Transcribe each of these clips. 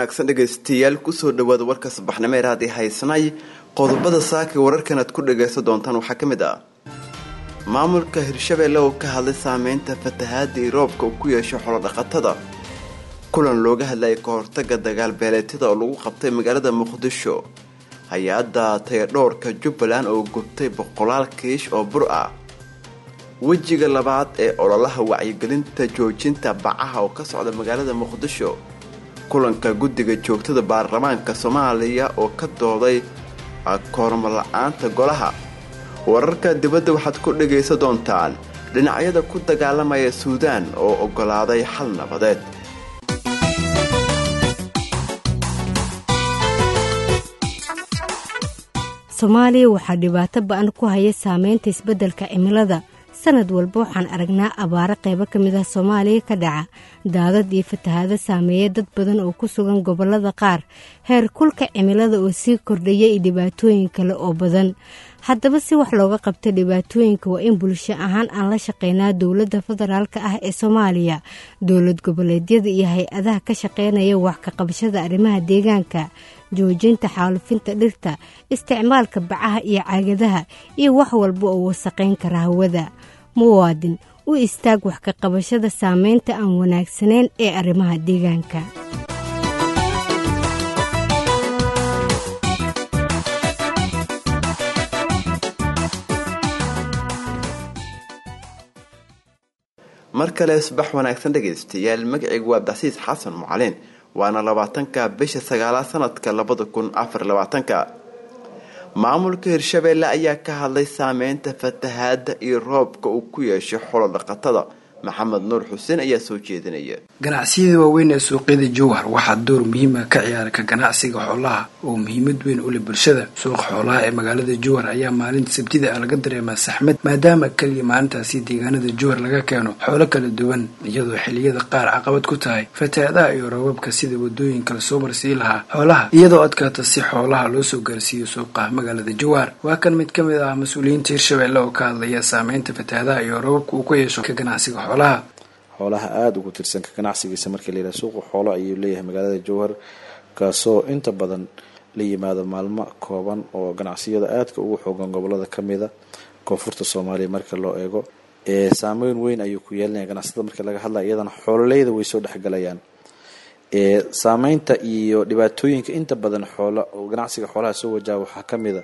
wanaagsan dhegaystayaal kusoo dhawaada warka subaxnimo ee raadi haysanay qodobada saaka wararkan aad ku dhagaysan doontaan waxaa ka mid ah maamulka hirshabeelle oo ka hadlay saameynta fatahaada iyo roobka uu ku yeesho xolodhaqatada kulan looga hadlayay ka hortaga dagaal beeleetyada oo lagu qabtay magaalada muqdisho hay-adda tayadhoorka jubbaland oo gubtay boqolaal kiish oo bur ah wejiga labaad ee ololaha wacyigelinta joojinta bacaha oo ka socda magaalada muqdisho kulanka guddiga joogtada baarlamaanka soomaaliya oo ka dooday koormo la-aanta golaha wararka dibadda waxaad ku dhagaysan doontaan dhinacyada ku dagaalamaya suudaan oo oggolaaday xal nabadeed soomaaliya waxaa dhibaato ba-an ku haya saameynta isbeddelka cimilada sanad walba waxaan aragnaa abaaro qaybo ka mid ah soomaaliya ka dhaca daadad iyo fatahaado saameeya dad badan oo ku sugan gobollada qaar heer kulka cimilada oo sii kordhaya iyo dhibaatooyin kale oo badan haddaba si wax looga qabta dhibaatooyinka waa in bulsho ahaan aan la shaqeynaa dowladda federaalk ah ee soomaaliya dowlad goboleedyada iyo hay-adaha ka shaqeynaya wax ka qabashada arrimaha deegaanka joojinta xaalufinta dhirta isticmaalka bacaha iyo caagadaha iyo wax walba oo wasaqayn kara hawada muwaadin u istaag wax ka qabashada saameynta aan wanaagsanayn ee arrimaha deegaanka mar kale subax wanaagsan dhegaystayaal magacaygu waa abdicasiis xasan mucalin waana labaatanka bisha sagaalaad sanadka labada kun afar labaatanka maamulka hirshabeelle ayaa ka hadlay saameynta fatahaada iyo roobka uu ku yeeshay xolo dhaqatada maxamed nuur xuseen ayaa soo jeedinaya ganacsiyada waaweyn ee suuqyada jowhar waxaa door muhiima ka ciyaara ka ganacsiga xoolaha oo muhiimad weyn u leh bulshada suuqa xoolaha ee magaalada jowhar ayaa maalinta sabtida ah laga dareemaa saxmad maadaama keliya maalintaasi deegaanada jowhar laga keeno xoolo kala duwan iyadoo xiliyada qaar caqabad ku tahay fatahaadaha iyo roobabka sida wadooyinka lasoo marsii lahaa xoolaha iyadoo adkaata si xoolaha loo soo gaarsiiyo suuqa magaalada jowhar waa kan mid ka mid ah mas-uuliyiinta hirshabeelle oo ka hadlaya saameynta fatahaadaha iyo roobabka uu ku yeesho ka ganacsiga xoolaha xoolaha aada ugu tirsan ka ganacsigiisa markii layidhaha suuqa xoolo ayuu leeyahay magaalada jowhar kaasoo inta badan la yimaado maalmo kooban oo ganacsiyada aadka ugu xoogan gobolada kamida koonfurta soomaaliya marka loo eego saameyn weyn ayuu ku yeelinaya ganacsatada marka laga hadlaya iyadana xoololeyda way soo dhexgalayaan saameynta iyo dhibaatooyinka inta badan xoola oo ganacsiga xoolaha soo wajaha waxaa kamida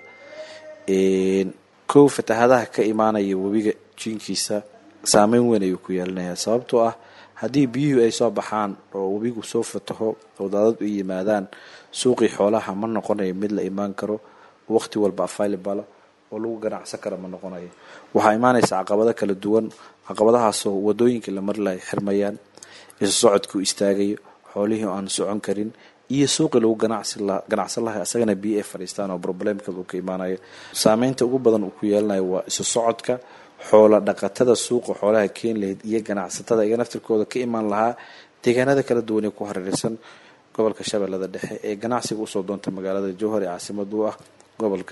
kow fatahadaha ka imaanaya webiga jiinkiisa saameyn weyn ayuu ku yeelinayaa sababtoo ah haddii biyuhu ay soo baxaan oo webigu soo fataho oo daadad u yimaadaan suuqii xoolaha ma noqonayo mid la imaan karo waqti walba available oo lagu ganacsan kara ma noqonayo waxaa imaanaysa caqabado kala duwan caqabadahaasoo wadooyinkii la marlay xirmayaan isu socodkuu istaagayo xoolihii aan socon karin iyo suuqii lagu ganacsan lahay asagana biyo ay fadhiistaan oo problemka uu ka imaanayo saameynta ugu badan uu ku yeelanayo waa isu socodka xoola dhaqatada suuqa xoolaha keeni lahayd iyo ganacsatada iga naftirkooda ka imaan lahaa deegaanada kala duwan ee ku hareereysan gobolka shabeellada dhexe ee ganacsiga usoo doonta magaalada jowhar ee caasimad u ah gobolka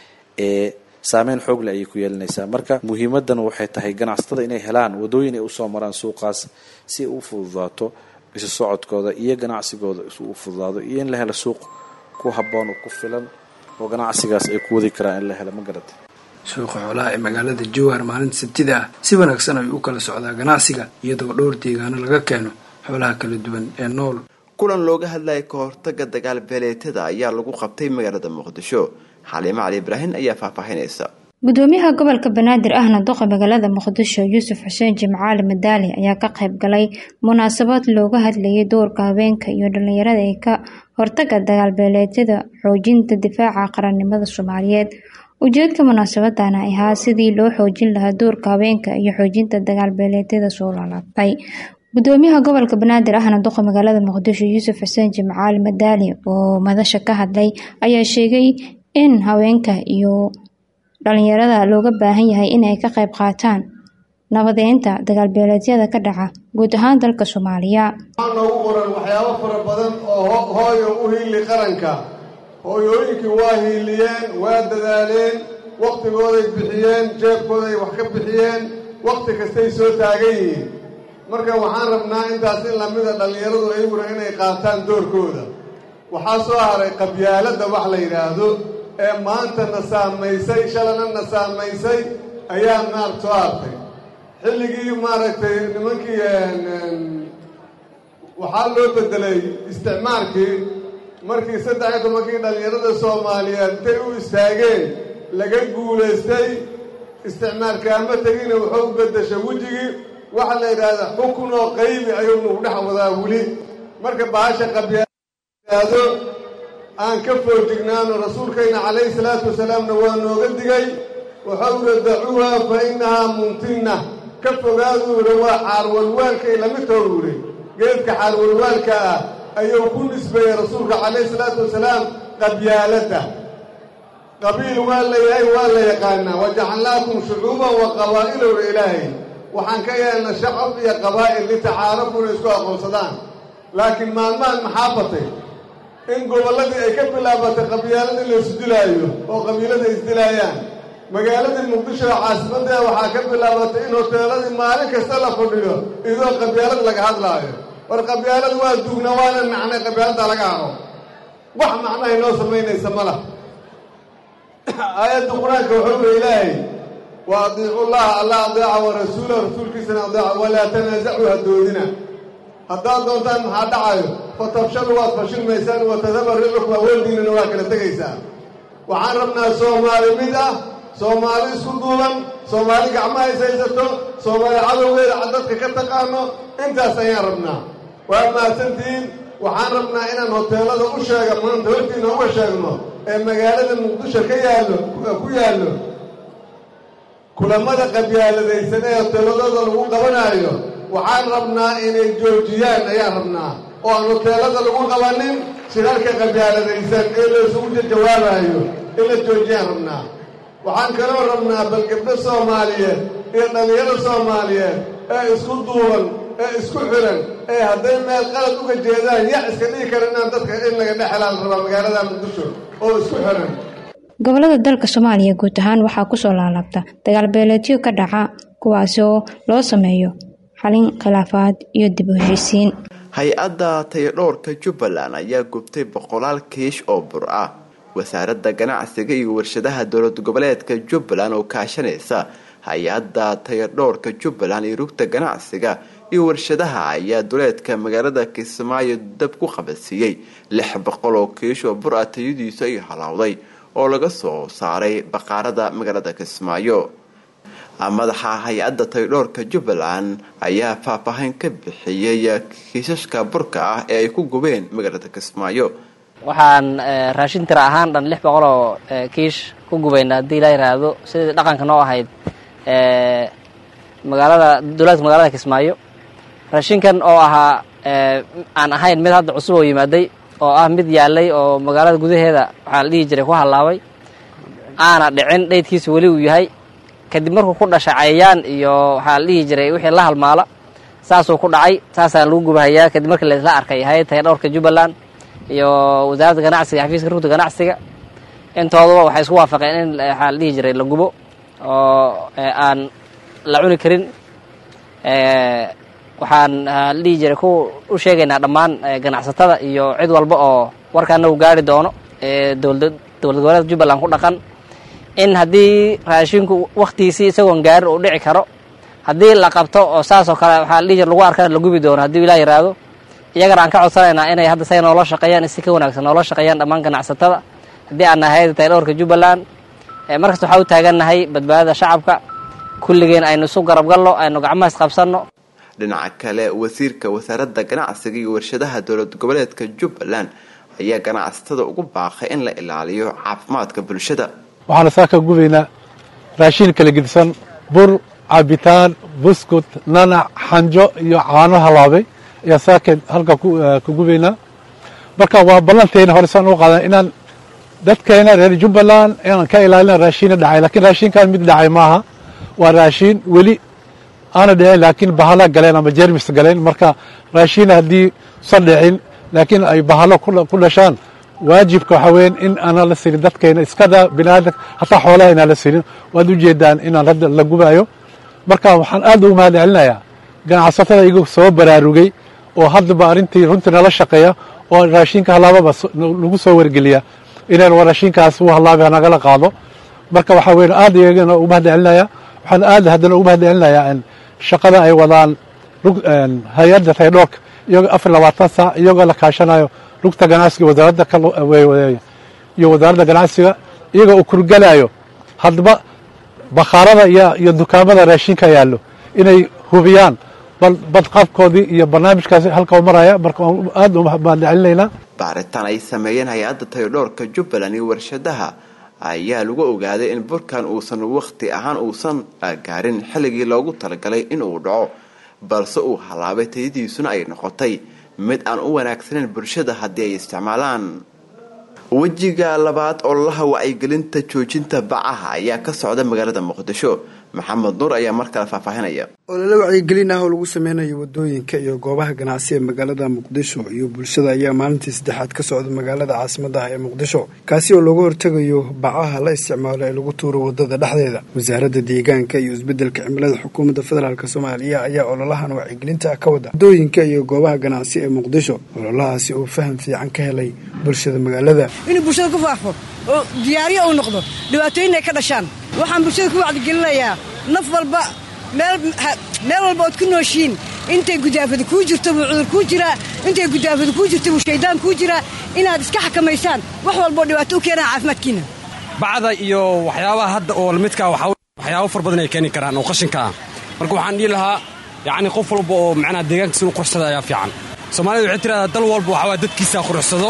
ee saameyn xoogle ayay ku yeelinaysaa marka muhiimadan waxay tahay ganacsatada inay helaan wadooyin ay usoo maraan suuqaas si ay u fududaato isu socodkooda iyo ganacsigooda u fududaado iyo in la helo suuq ku haboon oo ku filan oo ganacsigaas ay ku wadi karaan in la helo ma garata suuqa xoolaha ee magaalada jowhar maalinta sabtida ah si wanaagsan ayuu u kala socdaa ganacsiga iyadoo dhowr deegaano laga keeno xoolaha kala duwan ee nool kulan looga hadlayay ka hortaga dagaal beeleetada ayaa lagu qabtay magaalada muqdisho xaliimo cali ibraahin ayaa faahfaahinaysa gudoomiyaha gobolka banaadir ahna doqa magaalada muqdisho yuusuf xuseen jimcaali madaali ayaa ka qayb galay munaasabad looga hadlayay doorka haweenka iyo dhalinyarada ee ka hortaga dagaalbeeleedyada xoojinta difaaca qarannimada soomaaliyeed ujeedka munaasabadana ahaa sidii loo xoojin lahaa doorka haweenka iyo xoojinta dagaalbeeleedyada soo laalaabtay gudoomiyaha gobolka banaadir ahna doqa magaalada muqdisho yuusuf xuseen jimcaali madaali oo madasha ka hadlay ayaa sheegay in haweenka iyo dhalinyarada looga baahan yahay inay ka qayb qaataan nabadeynta dagaalbeeleedyada ka dhaca guud ahaan dalka soomaaliya waxaa noogu qoran waxyaabo fara badan oo hooyo u hiili qaranka hooyooyinkii waa hiiliyeen waa dadaaleen wakhtigooday bixiyeen jeebkooday wax ka bixiyeen wakhti kastay soo taagan yihiin marka waxaan rabnaa intaas in lamida dhallinyaradu ayaguna inay qaataan doorkooda waxaa soo haray qabyaaladda wax la yidhaahdo ee maanta na saamaysay shalana na saamaysay ayaa maarata soo hartay xilligii maaragtay nimankii waxaa loo bedelay isticmaalkii markii saddex iyo tobankii dhallinyarada soomaaliyeed intay u istaageen laga guulaystay isticmaalkaama tegina wuxuu u beddeshay wejigii waxaa la yidhaahdaa xukun oo qaybi ayuu nagu dhex wadaa weli marka bahasha qabyaado aan ka foojignaano rasuulkayna calayhi salaatu wasalaamna waa nooga digay wuxuu uri dacuuha fa innahaa muntinna ka fogaaduu yidhi waa xaarwalwaalkay lamid too yidhi geedka xaarwalwaalka ah ayuu ku nisbeeyey rasuulka calayhi salaatu wasalaam qabyaaladda qabiil waa la yahay waa la yaqaanaa wajacalnaakum shucuuban wa qabaa'ilowra ilaahay waxaan ka yeelna shacab iyo qabaa'il litacaarafu inay isku aqoonsadaan laakiin maalmahan maxaa batay in gobolladii ay ka bilaabatay qabyaaladii la isdilaayo oo qabiilada isdilaayaan magaaladii muqdisho oo caasimaddeeda waxaa ka bilaabatay in hoteeladii maalin kasta la fadhiyo idoo qabyaalad laga hadlaayo war qabyaalad waa duugna waana nacnay qabyaaladdaa laga haro wax macnahay noo samaynaysa ma lah aayadda qur-aanka wuxuu uri ilaahay wa adiicu llaha alla adeeca wa rasuulah rasuulkiisana adeeca walaa tanaasacuu hadoodina haddaad doontaan maxaa dhacayo fatafshalu waad fashilmaysaan wa tadaba ricukum awooldiinana waa kala tegaysaa waxaan rabnaa soomaali mid ah soomaali isku duuban soomaali gacmaha is haysato soomaali cadowgeeda cadadka ka taqaano intaas ayaan rabnaa waa mahadsantihiin waxaan rabnaa inaan hoteelada u sheega maanta hortiina uga sheegno ee magaalada muqdisho ka yaallo ku yaallo kulamada qabyaaladaysan ee hoteeladooda lagu qabanaayo waxaan rabnaa inay joojiyaan ayaan rabnaa oo aan hoteelada lagu qabanin shirarka qabyaaladaysan ee la isugu jawaabayo in la joojiyaan rabnaa waxaan kaloo rabnaa bal gabdho soomaaliyeed iyo dhallinyaro soomaaliyeed ee isku duuban ee isku xiran ee hadday meel qalad uga jeedaan ya iska dhigi kara inaan dadka in laga dhexelaan rabaa magaalada muqdisho oo isku xiran gobolada dalka soomaaliya guud ahaan waxaa kusoo laalaabta dagaal beeleedyo ka dhaca kuwaasi oo loo sameeyo xalin khilaafaad iyo dib u heshiisiin hay-adda tayadhoorka jubbaland ayaa gubtay boqolaal kiish oo bur ah wasaaradda ganacsiga iyo warshadaha dowlad goboleedka jubbaland oo kaashanaysa hay-adda tayadhoorka jubbaland iyo rugta ganacsiga iyo warshadaha ayaa duleedka magaalada kismaayo dab ku qabadsiiyey lix boqol oo kiish oo bur ah tayadiisu ay halowday oo laga soo saaray baqaarada magaalada kismaayo madaxa hay-adda tayadhoorka jubbaland ayaa faahfaahin ka bixiyey kiisashka burka ah ee ay ku gubeen magaalada kismaayo waxaan raashin tira ahaan dhan lix boqol oo kiish ku gubayna haddii la yiraahdo sidii dhaqanka noo ahayd magaalada dowlaadka magaalada kismaayo raashinkan oo ahaa aan ahayn mid hadda cusub oo yimaaday oo ah mid yaalay oo magaalada gudaheeda waxaa la dhihi jiray ku hallaabay aana dhicin dheydkiisa weli uu yahay kadib markuu ku dhashay cayayaan iyo waxaa la dhihi jiray wixii la halmaala saasuu ku dhacay saasaa lagu gubahayaa kadib markii laisla arkay hay-ad tayadhowrka jubbaland iyo wasaaradda ganacsiga xafiiska rugta ganacsiga intooduba waxay isku waafaqeen in waxaa la dhihi jiray la gubo oo aan la cuni karin waxaan la dhihi jiray ku u sheegaynaa dhammaan ganacsatada iyo cid walba oo warkaana uu gaari doono dowlad dowlad goboleedka jubbaland ku dhaqan in haddii raashinku waktigiisii isagoon gaarin uu dhici karo haddii la qabto oo saasoo kale waxaa la dhihi jira lagu arkaa la gubi doono haddii ilaa yiraahdo iyagana aan ka codsanaynaa inay hadda say noola shaqeeyaan si ka wanaagsan noola shaqeeyaan dhammaan ganacsatada haddii aan nahay tayadhoorka jubbaland markasta waxaa u taagannahay badbaadada shacabka kulligeen aynu isu garabgalno aynu gacmaha isqabsanno dhinaca kale wasiirka wasaaradda ganacsiga iyo warshadaha dowlad goboleedka jubbaland ayaa ganacsatada ugu baaqay in la ilaaliyo caafimaadka bulshada waxaana saa ka gubaynaa raashin kala gedisan bur cabitaan buskut nanac xanjo iyo caano halaabay ayaa saaka halka ka gubaynaa marka waa ballanteena hore saan u qaadan inaan dadkeena reer jubbaland inaan ka ilaalina raashiina dhacay lakiin raashinkan mid dhacay maaha waa raashin weli aana dhicin laakiin bahala galeen ama jermis galeen marka raashin haddii san dhicin laakiin ay bahalo ku dhashaan waajibka waxaa weyan in aanan la sinin dadkeena iskada biniaadam hataa xoolaha inaan la sinin waad ujeedaan inaan hadda la gubaayo marka waxaan aad ugu mahad celinayaa ganacsatada iyagu soo baraarugay oo haddaba arrintii runtii nala shaqeeya oo raashinka halaababa lagu soo wargeliya inaan war raashinkaas u halaabay nagala qaado marka waxaa weyn aad iyagana ugu mahad celinaya waxaan aad haddana ugu mahad celinayaa shaqada ay wadaan hay-adda taydhoorka iyagoo afar labaatan saac iyagoo la kaashanayo rugta ganacsiga wasaaradda iyo wasaaradda ganacsiga iyagoo uu kurgalayo haddaba bakhaarada iyo dukaamada raashinka yaallo inay hubiyaan badqabkoodii iyo barnaamijkaasi halka u maraya marka aad mahad celinaynaa baaritaan ay sameeyeen hay-adda taydhoorka jubbaland iyo warshadaha ayaa lagu ogaaday in burkan uusan wakhti ahaan uusan gaarin xilligii loogu talagalay inuu dhaco balse uu halaabay tayadiisuna ay noqotay mid aan u wanaagsaneyn bulshada haddii ay isticmaalaan wejiga labaad ololaha wacyigelinta joojinta bacaha ayaa ka socda magaalada muqdisho maxamed nuur ayaa mar kale faahfaahinaya olole wacyigelin ah oo lagu sameynayo wadooyinka iyo goobaha ganacsi ee magaalada muqdisho iyo bulshada ayaa maalintii saddexaad ka socda magaalada caasimada ah ee muqdisho kaasi oo looga hortegayo bacaha la isticmaalo ee lagu tuuro wadada dhexdeeda wasaaradda deegaanka iyo isbedelka cimilada xukuumadda federaalk soomaaliya ayaa ololahan wacyigelinta ka wada wadooyinka iyo goobaha ganacsi ee muqdisho ololahaasi oo faham fiican ka helay bulshada magaalada inuu bulshada ku faafo oo diyaariyo uu noqdo dhibaatooyin ay ka dhashaan waxaan bulshada ku wacdigelinayaa naf walba meel walba ood ku nooshiin intay gudaafada kuu jirto buu cudur kuu jiraa intay gudaafada kuu jirto buu shaydaan kuu jiraa inaad iska xakamaysaan wax walboo dhibaato u keenaan caafimaadkiina bacda iyo waxyaabaha hadda oo lamidkaa waxyaabo far badan ay keeni karaan oo qashinka ah marka waxaan dhihi lahaa yacni qof walba oo macnaha deegaankiisa inu quruxsada ayaa fiican soomaalida waxay tiradaa dal walba waxawaa dadkiisa quruxsado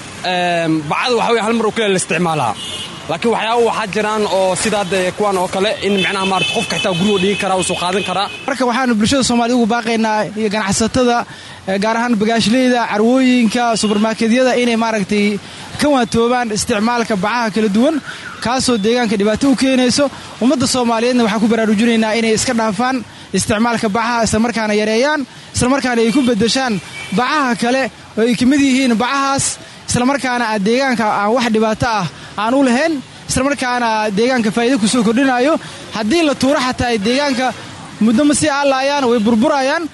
bacda waxa wey hal mar oo kale la isticmaalaa laakiin waxyaaba waxaa jiraan oo sidaa de kuwan oo kale in macnaha maarata qofka xitaa gurigoo dhigi karaa uu soo qaadan karaa marka waxaanu bulshada soomaaliyed ugu baaqaynaa iyo ganacsatada gaar ahaan bagaashleyda carwooyinka subermarketyada inay maaragtay ka waantoobaan isticmaalka bacaha kala duwan kaasoo deegaanka dhibaato u keenayso ummadda soomaaliyeedna waxaan ku baraarujinaynaa inay iska dhaafaan isticmaalka bacaha islamarkaana yareeyaan islamarkaana ay ku beddeshaan bacaha kale oo ay ka mid yihiin bacahaas islamarkaana a deegaanka aan wax dhibaato ah aan u lahayn islamarkaana deegaanka faa'iida ku soo kordhinayo haddii la tuuro xataa ay deegaanka muddo ma sii aalaayaan way burburayaan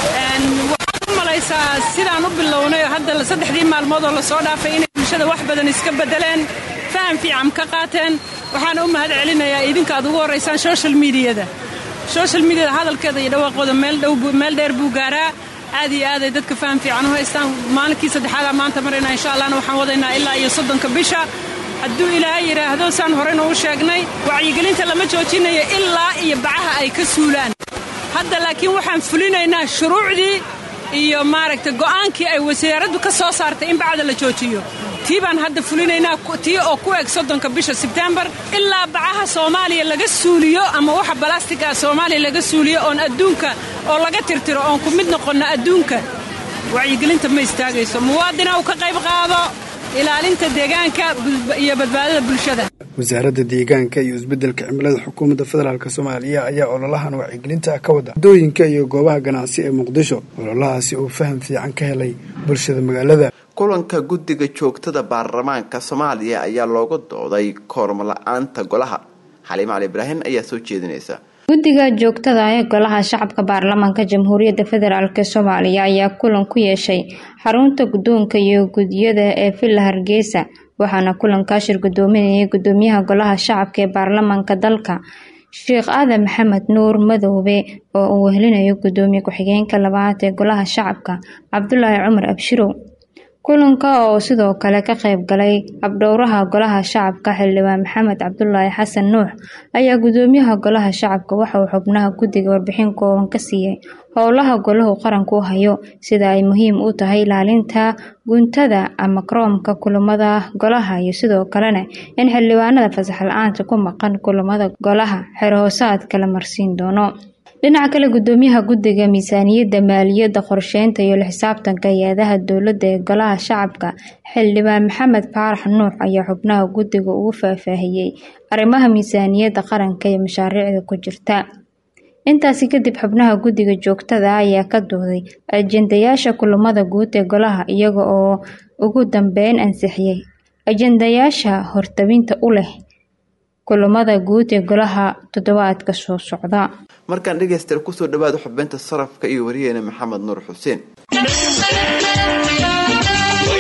waxaad u malaysaa sidaan u bilownay hadda saddexdii maalmood oo lasoo dhaafay inay bulshada wax badan iska beddeleen faham fiican ka qaateen waxaana u mahad celinayaa idinka aad ugu horraysaan social miidiyada social miidiyada hadalkeeda iyo dhawaaqooda meel dheer buu gaaraa aad iyo aaday dadka faham fiican u haystaan maalinkii saddexaadaa maanta marayna insha allahna waxaan wadaynaa ilaa iyo soddonka bisha hadduu ilaahay yidhaahdo saan horeyna u sheegnay wacyigelinta lama joojinayo ilaa iyo bacaha ay ka suulaan hadda laakiin waxaan fulinaynaa shuruucdii iyo maaragta go'aankii ay wasaaraddu ka soo saartay in bacda la joojiyo tii baan hadda fulinaynaa tii oo ku eg soddonka bisha sebtembar ilaa bacaha soomaaliya laga suuliyo ama waxa balastig ah soomaaliya laga suuliyo oon adduunka oo laga tirtiro oon ku mid noqonno adduunka wacyigelinta ma istaagayso muwaadina uu ka qayb qaado ilaalinta deegaanka iyo badbaadada bulshada wasaaradda deegaanka iyo isbedelka cimilada xukuumadda federaalk soomaaliya ayaa ololahan wacyigelinta ka wada wadooyinka iyo goobaha ganacsi ee muqdisho ololahaasi oo faham fiican ka helay bulshada magaalada kulanka guddiga joogtada baarlamaanka soomaaliya ayaa looga dooday koormo la-aanta golaha xaliim cali ibraahim ayaa soo jeedinaysa guddiga joogtada ee golaha shacabka baarlamaanka jamhuuriyadda federaalk soomaaliya ayaa kulan ku yeeshay xarunta guddoonka iyo guddiyada ee villa hargeysa waxaana kulankaa shir gudoominayay gudoomiyaha golaha shacabka ee baarlamaanka dalka sheekh aadan maxamed nuur madoobe oo uu wehelinayo gudoomiye ku-xigeenka labaad ee golaha shacabka cabdulaahi cumar abshirow kulanka oo sidoo kale ka qayb galay abdhowraha golaha shacabka xildhibaan maxamed cabdulaahi xasan nuux ayaa gudoomiyaha golaha shacabka waxa uu xubnaha guddiga warbixin kooban ka siiyey howlaha golahu qaranku u hayo sida ay muhiim u tahay ilaalinta guntada ama karoomka kulamada golaha iyo sidoo kalena in xildhibaanada fasax la-aanta ku maqan kulamada golaha xerhoosaadka la marsiin doono dhinaca kale gudoomiyaha guddiga miisaaniyadda maaliyadda qorsheynta iyo la-xisaabtanka hay-adaha dowladda ee golaha shacabka xildhibaan maxamed faarax nuux ayaa xubnaha guddiga ugu faahfaahiyey arrimaha miisaaniyadda qaranka iyo mashaariicda ku jirta intaasi kadib xubnaha guddiga joogtada ayaa ka dooday ajendayaasha kulamada guud ee golaha iyaga oo ugu dambeyn ansixiyey ajendayaasha hortabinta u leh kulamada guud ee golaha toddobaadka soo socda markaan dhegaystayaal kusoo dhawaada xubinta sarafka iyo wariyeena maxamed nuur xuseen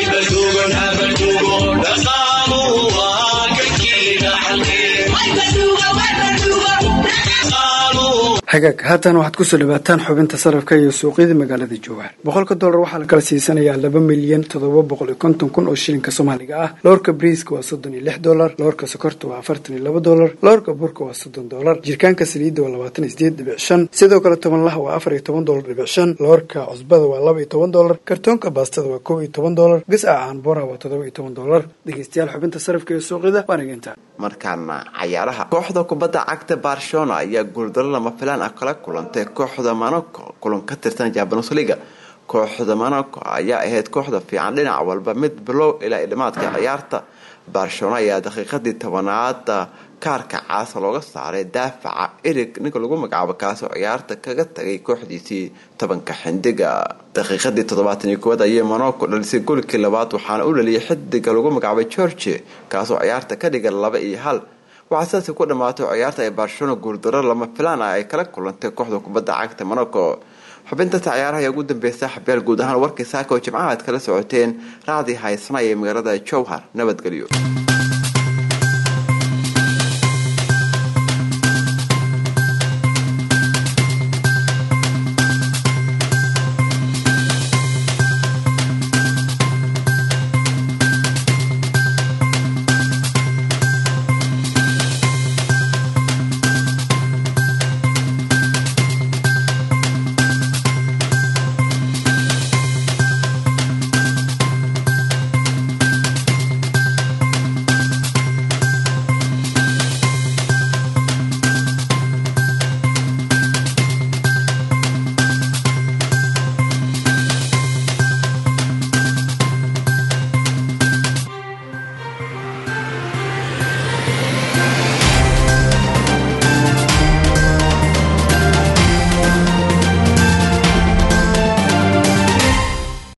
hagaag haatan waxaad kusoo dhawaataan xubinta sarafka iyo suuqyada magaalada jowhar boqolka dollar waxaa la kala siisanayaa laba milyan toddoba boqol iyo konton kun oo shilinka soomaaliga ah loorka briiska waa soddon iyo lix dollar loorka sokorta waa afartan iyo laba dollar loorka burka waa soddon dollar jirkaanka saliidda waa labaatan iyo sideed dhibic shan sidoo kale tobanlaha waa afar iyo toban dollar dhibic shan loorka cusbada waa laba iyo toban dollar kartoonka baastada waa kow iyo toban dollar gasca caanboora waa toddoba iyo toban dollar dhegeystayaal xubinta sarafka iyo suuqyada waa nageynta markaana cayaaraha kooxda kubadda cagta barcelona ayaa guuldaro lama filaan ah kala kulantay kooxda monaco kulan ka tirsan jabanos liga kooxda monaco ayaa ahayd kooxda fiican dhinac walba mid bilow ilaa dhamaadka ciyaarta barcelona ayaa daqiiqadii tobanaada kaarka caasa looga saaray daafaca erig ninka lagu magacaabo kaasoo ciyaarta kaga tagay kooxdiisii tobanka xindiga daqiiqadii toddobaatan iyo koowaad ayay monaco dhalisay golkii labaad waxaana u dhaliyay xidiga lagu magacaabay george kaasoo ciyaarta ka dhiga laba iyo hal waxaa sidaasi ku dhammaatay ciyaarta ay barcelona guuldaro lama filaan ah ay kala kulantay kooxda kubadda cagta monaco xubintata ciyaaraha ayaa ugu dambeysa xabyaal guud ahaan warkii saaka oo jimcaha aad kala socoteen raacdii haysana ee magaalada jowhar nabadgelyo